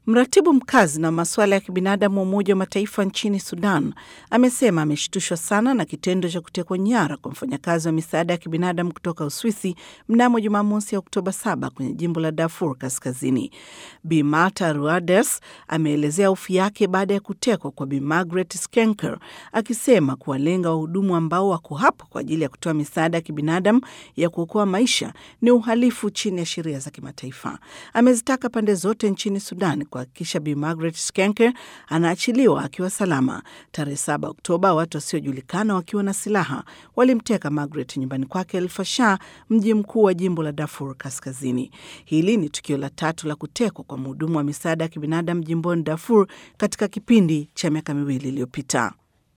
Mratibu mkazi na masuala ya kibinadamu wa Umoja wa Mataifa nchini Sudan amesema ameshtushwa sana na kitendo cha kutekwa nyara kwa mfanyakazi wa misaada ya kibinadamu kutoka Uswisi mnamo Jumamosi ya Oktoba 7 kwenye jimbo la Darfur Kaskazini. Bi Marta Ruades ameelezea hofu yake baada ya kutekwa kwa Bi Margaret Skenker, akisema kuwalenga wahudumu ambao wako hapo kwa ajili ya kutoa misaada ya kibinadamu ya kuokoa maisha ni uhalifu chini ya sheria za kimataifa. Amezitaka pande zote nchini Sudan kuhakikisha Bi Margaret Skenker anaachiliwa akiwa salama. Tarehe 7 Oktoba, watu wasiojulikana wakiwa na silaha walimteka Margaret nyumbani kwake El Fasher, mji mkuu wa jimbo la Darfur Kaskazini. Hili ni tukio la tatu la kutekwa kwa mhudumu wa misaada ya kibinadamu jimboni Darfur katika kipindi cha miaka miwili iliyopita.